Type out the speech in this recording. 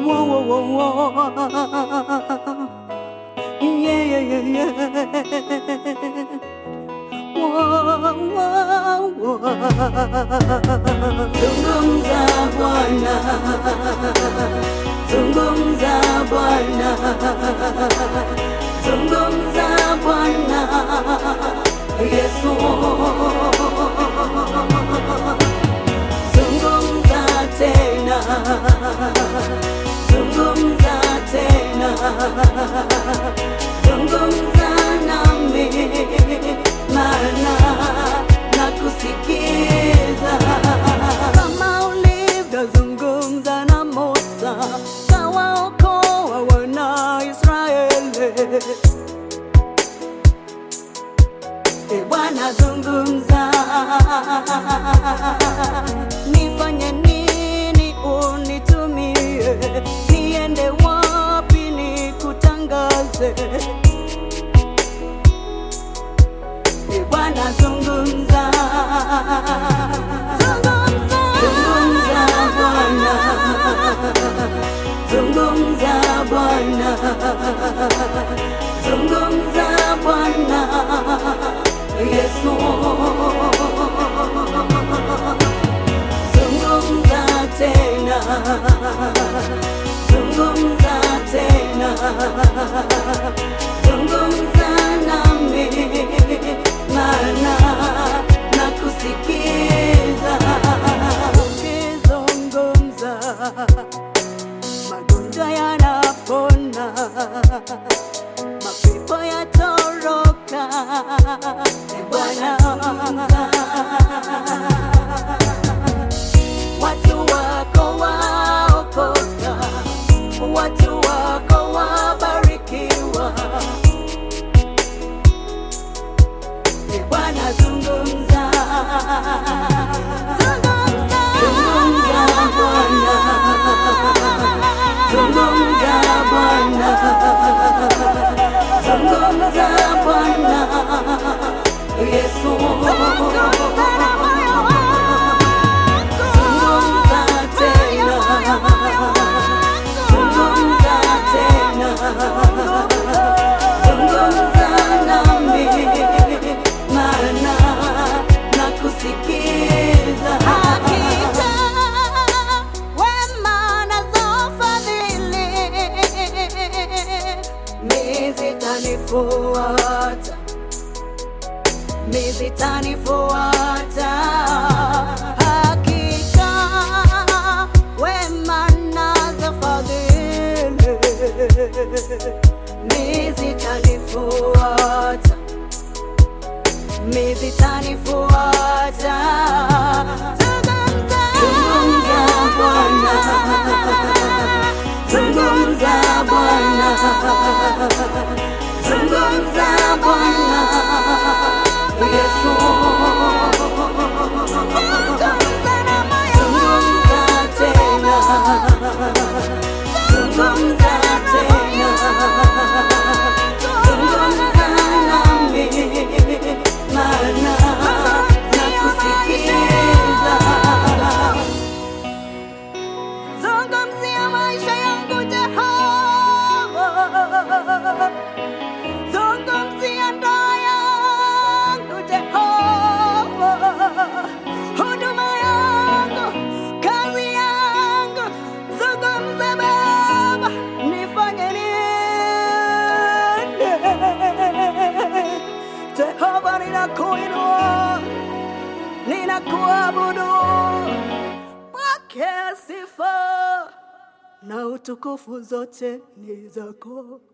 Whoa, whoa, whoa, whoa. Yeah, yeah, yeah, yeah. Whoa, whoa, whoa. Zungumza Bwana, zungumza Bwana, zungumza Bwana, Yesu. Zungumza tena, zungumza tena, zungumza nami, maana nakusikiza kama ulivyozungumza na Musa, kawaokoa wana Israeli. E Bwana zungumza, nifanye nini unitumie, niende wapi nikutangaze? E Bwana zungumza, zungumza Bwana, zungumza Bwana, zungumza Bwana Yesu, zungumza tena, zungumza tena, zungumza nami, maana nakusikiza. Ukizungumza magonjwa yanapona, mapepo yatoroka. E Bwana, watu wako waokoka, watu wako wabarikiwa. E Bwana, zungumza, zungumza Bwana, zungumza Bwana, zungumza Bwana Yesu, zungumza tena, zungumza tena, zungumza nami, maana nakusikiza. Hakika wema nazo fadhili mi zitanifuata, mi zitanifuata. Hakika wema nazo fadhili mi zitanifuata, mi zitanifuata. Zungumza Bwana, zungumza Bwana, zungumza Bwana Yesu, zungumza tena, zungumza tena, zungumza nami, maana nakusikiza. Zungumzia maisha yangu Jehova, zungumzia ndoa yangu Jehova, huduma yangu, kazi yangu, zungumza Baba, nifanye nini? Jehova, ninakuinua, ninakuabudu, pokea sifa na utukufu zote ni zako.